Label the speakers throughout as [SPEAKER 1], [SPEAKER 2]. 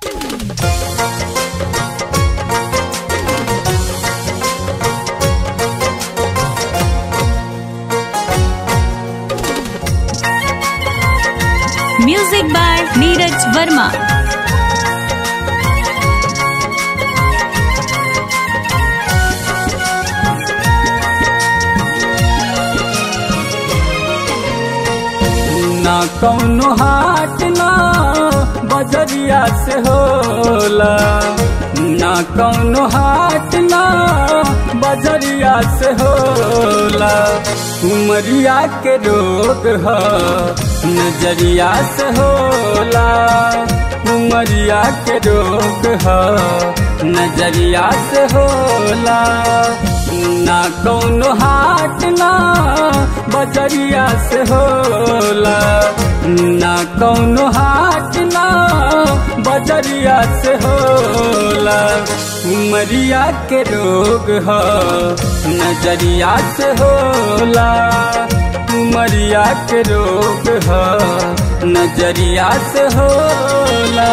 [SPEAKER 1] music by Neeraj Verma
[SPEAKER 2] ना कौनो हाट ना बजरिया से होला ना कौनो हाट ना बजरिया से होला उमरिया के रोग ह नजरिया से होला उमरिया के रोग ह नजरिया से होला ना कौनो हाट ना बजरिया से होला ना कौनो हाट ना बजरिया से होला उमरिया के रोग ह नजरिया से होला उमरिया के रोग ह नजरिया से होला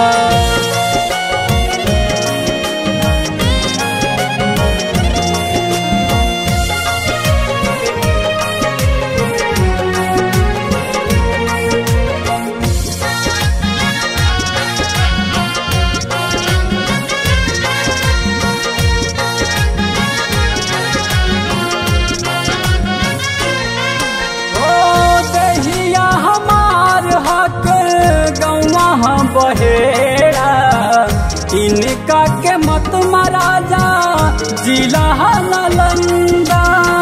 [SPEAKER 2] ओ दहिया हमार हक गौवा हम बहेड़ा इनका के मत महाराजा जिला नालंदा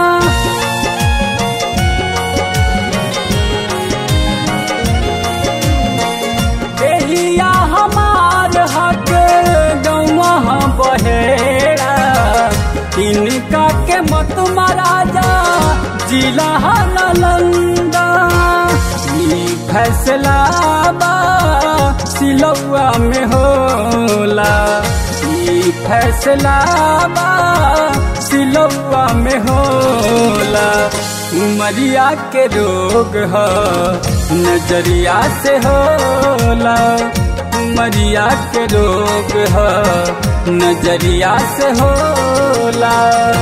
[SPEAKER 2] दहिया हमार हक गौवा हम बहेड़ा इनका के मत महाराजा जिला नालंदा ई फैसला बा सिलौआ में होला ई फैसला बा सिलौआ में होला उमरिया के रोग ह नजरिया से होला उमरिया के रोग ह नजरिया से होला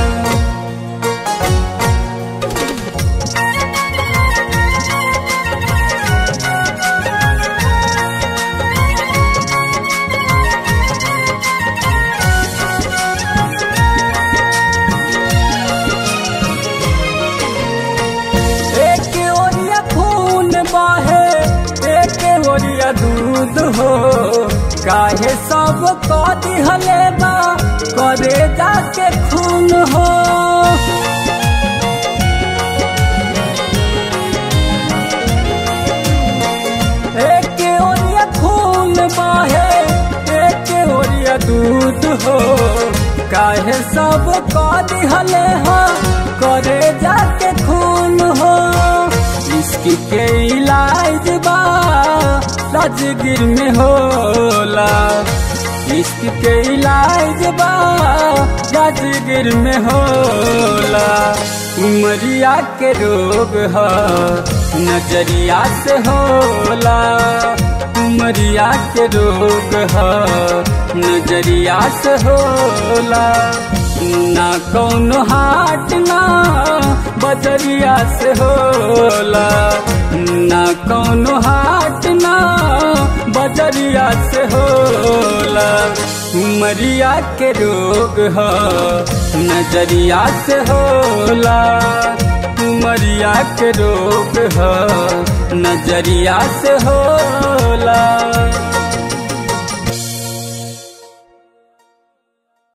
[SPEAKER 2] एक ओरिया खून बाहे एक ओरिया दूध हो काहे सब को दिहले बा करे जाके खून हो एक ओरिया खून बाहे एक ओरिया दूध हो काहे सब को दिहले हो करे जाके खून हो इश्क के इलाज बा राजगिर में होला इश्क के इलाज बा राजगिर में होला उमरिया के रोग ह नजरिया से होला उमरिया के रोग ह नजरिया से होला ना कौनो हाट ना बजरिया से होला ना कौनो हाट ना बजरिया से होला उमरिया के रोग ह नजरिया से होला उमरिया के रोग ह नजरिया से होला